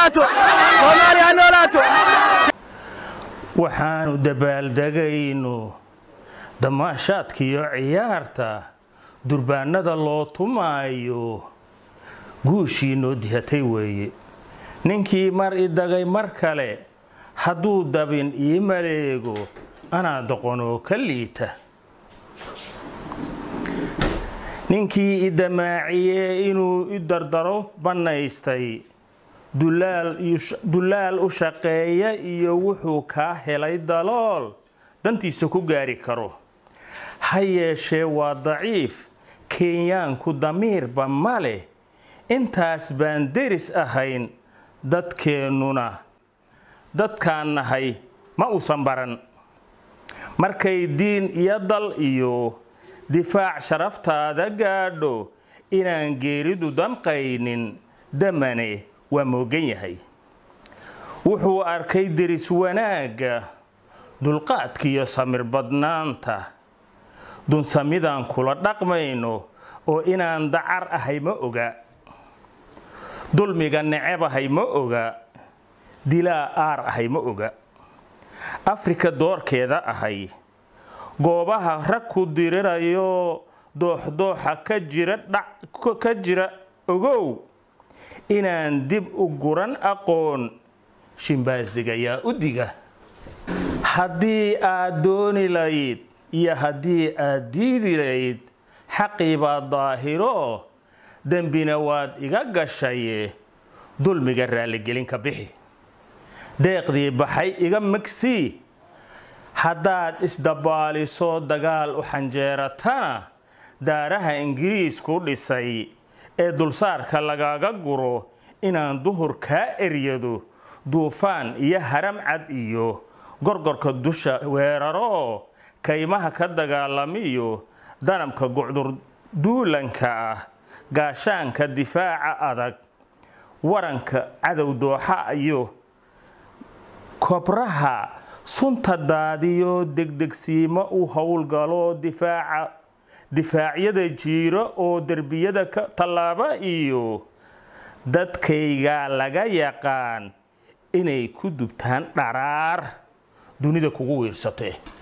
noolaato soomaaliya ha noolaato waxaanu dabaaldegayno damaashaadkiiyo ciyaarta durbaanada loo tumaayo guushii noo dihatay weeye ninkii mar i dagay mar kale hadduu dabin ii maleego anaa doqonoo ka liita ninkii i damaaciyee inuu i dardaro bannaystay dullaal u shaqeeya iyo wuxuu kaa helay dalool dantiisa ku gaari karo ha yeeshee waa daciif kenyaanku damiirba ma leh intaas baan deris ahayn dadkeennuna dadkaan nahay ma uusan baran markay diin iyo dal iyo difaac sharaftaada gaadho inaan geeridu damqaynin damane waa moogan yahay wuxuu arkay deris wanaagga dulqaadkiiyo samir badnaanta dunsamidaan kula dhaqmayno oo inaan dacar ahay ma oga dulmiga necebahay ma oga dilaa aar ahay ma oga afrika doorkeeda ahay goobaha rag ku dirirayo dooxdooxa ka jira dhac ka jira ogow inaan dib u guran aqoon shimbaasigayaa u diga haddii aad dooni layd iyo haddii aad diidi layd xaqii baa daahiro dembina waad iga gashaye dulmiga raalligelinka bixi deeqdii baxay iga magsii haddaad isdabaaliso dagaal u xanjeeratana daaraha ingiriisku dhisay ee dulsaarka lagaga guro inaan duhur kaa eryado duufaan iyo haram cad iyo gorgorka dusha weeraro kaymaha ka dagaalamiyo danabka gucdur duulanka ah gaashaanka difaaca adag waranka cadow dooxa iyo kobraha sunta daadiyo degdegsiimo u howlgalo difaaca difaacyada jiiro oo derbiyada ka tallaaba iyo dadkaygaa laga yaqaan inay ku dubtaan dharaar dunida kugu wiirsatee